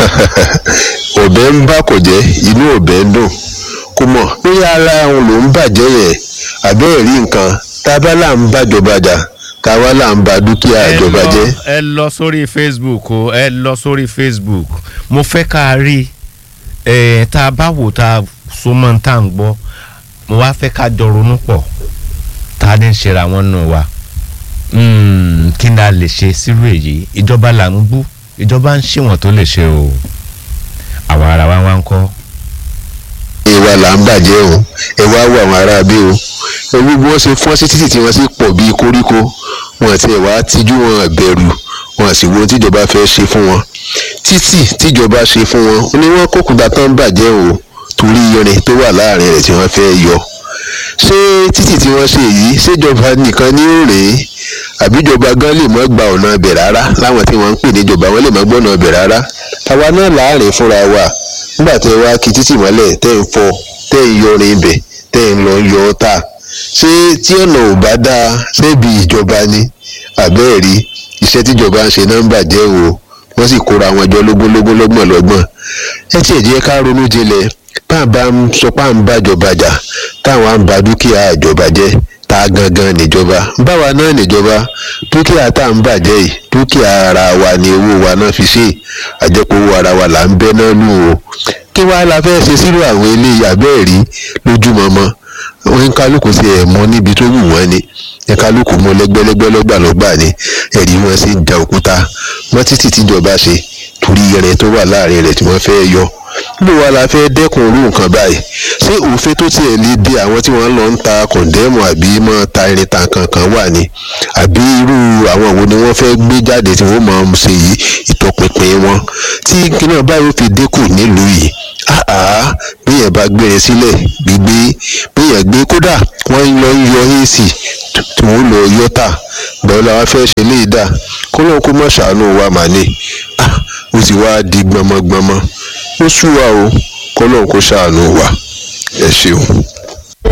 ọ̀bẹ ń bá kò jẹ́ inú ọ̀bẹ ń dùn kò mọ̀ bóyá ara òun ló ń bàjẹ́ yẹn àbẹ́ẹ̀ rí nǹkan tá a bá là ń bàjọba jà tá a wá là ń ba dúkìá ẹ ìjọba lọ- jẹ́. ẹ lọ sórí facebook o ẹ lọ sórí facebook mo fẹ́ ká a rí ẹ tá a bá wò tá a so mọ́ tá à ń gbọ́ mo wá fẹ́ ká jọ ronú pọ̀ tá a ní ń ṣera wọn nù wa Mm, kí ni a lè ṣe sírú èyí ìjọba là ń bú ìjọba ń ṣèwọ̀n tó lè ṣe o àwa ara wa wá ń kọ́. ìwà là ń bàjẹ́ o ẹ wá wo àwọn ará bí o ewu bí wọ́n ṣe fọ́n sí títì tí wọ́n sì pọ̀ bíi koríko wọn àti ẹ̀wà tijú wọn bẹ̀rù wọn àti wo tíjọba fẹ́ ṣe fún wọn títì tíjọba ṣe fún wọn ó ní wọ́n kókùnbà tán bàjẹ́ o torí irin tó wà láàrin rẹ̀ tí wọ́n fẹ́ yọ ṣé títì tí wọ́n ṣe yìí ṣèjọba nìkan ní òrè àbíjọba gan lè mọ́ gba ọ̀nà ibẹ̀ rárá láwọn tí wọ́n ń pè níjọba wọn lè mọ́ gbọ́nà ibẹ̀ rárá àwa náà láàrin fúnra wa nígbà tẹ́ wá kí títì mọ́lẹ̀ tẹ́ ń fọ́ tẹ́ ń yọrin ibẹ̀ tẹ́ ń lọ yọ ọ́ tà ṣé tí ọ̀nà ò bá dáa ṣébi ìjọba ni àbẹ́ẹ̀rí iṣẹ́ tíjọba ń ṣe náà ń bàjẹ́ o wọ́n sì kóra wọn jọ lógúnlógún lọ́gbọ̀n lọ́gbọ̀n ẹ tiẹ̀ jẹ́ ká ronú jinlẹ̀ bá a bá ń sọ pé à ń bàjọba jà táwọn à ń ba dúkìá ìjọba jẹ́ ta gangan níjọba báwa náà níjọba dúkìá tá à ń bàjẹ́ yìí dúkìá ara wa ni owó wa náà fi ṣe àjẹpọ̀ owó ara wa là ń bẹ́ náà lù o kí wàá la fẹ́ ṣe sírò àwọn eléyìí àbẹ́ẹ̀rí lójúmọmọ wọn kálukú sí ẹ̀ mọ́ níbi tó wù wọ́n ni ẹ̀ kálukú mọ́ lẹ́gbẹ́lẹ́gbẹ́ lọ́gbàlọ́gbà ni ẹ̀rí wọn sì ń da òkúta wọ́n títí tíjọba ṣe torí irin tó wà láàrin rẹ̀ tí wọ́n fẹ́ yọ bó wa la fẹ́ dẹ́kun irú nǹkan báyìí ṣé òfin tó tiẹ̀ lè dé àwọn tí wọ́n lọ ń ta kọ̀ǹdẹ́mù àbí mọ́ ta irin ta kankan wà ní àbí irú àwọn wo ni wọ́n fẹ́ gbé jáde tí wọ́n máa ń ṣe yìí ìtọpinpin wọn tí kíná báyìí ó fi dínkù nílùú yìí àá bíyẹn bá gbére sílẹ̀ gbígbé bíyẹn gbé kódà wọ́n lọ ń yọ ac tí wọ́n lọ yọ tà gbọ́dọ̀ làwọn fẹ́ ṣe léyìí dà kó lóun kó mọ̀ ṣàánú wa mà ní ah ó sì wá di gbọmọgbọmọ ó sú wa o kó lóun kó ṣàánú wa ẹ ṣeun.